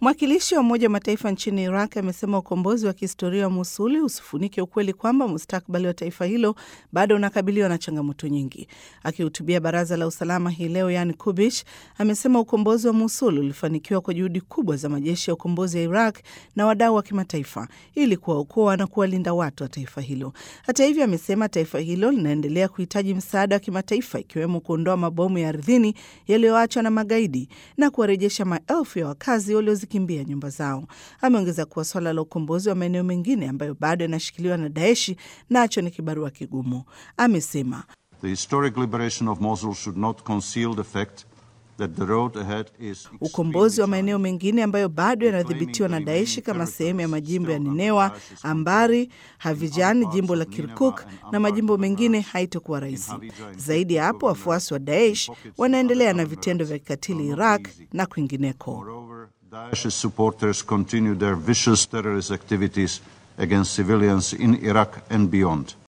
Mwakilishi wa Umoja wa Mataifa nchini Iraq amesema ukombozi wa kihistoria wa Musuli usifunike ukweli kwamba mustakabali wa taifa hilo bado unakabiliwa na changamoto nyingi. Akihutubia Baraza la Usalama hii leo, Yan Kubish amesema ukombozi wa Musul ulifanikiwa kwa juhudi kubwa za majeshi ya ukombozi ya Iraq na wadau wa kimataifa ili kuwaokoa na kuwalinda watu wa taifa hilo. Hata hivyo, amesema taifa hilo linaendelea kuhitaji msaada wa kimataifa, ikiwemo kuondoa mabomu ya ardhini yaliyoachwa na magaidi na kuwarejesha maelfu ya wakazi waliozikimbia nyumba zao. Ameongeza kuwa swala la ukombozi wa maeneo mengine ambayo bado yanashikiliwa na Daeshi nacho ni kibarua kigumu. Amesema The historic liberation of Mosul should not conceal the fact that the road ahead is ukombozi wa maeneo mengine ambayo bado yanadhibitiwa na Daeshi kama sehemu ya majimbo ya Ninewa, Ambari, Havijan, jimbo la Kirkuk na majimbo mengine haitokuwa rahisi. Zaidi ya hapo, wafuasi wa Daesh wanaendelea na vitendo vya kikatili Iraq na kwingineko. Moreover, Daesh's supporters continue their vicious terrorist activities against civilians in Iraq and beyond.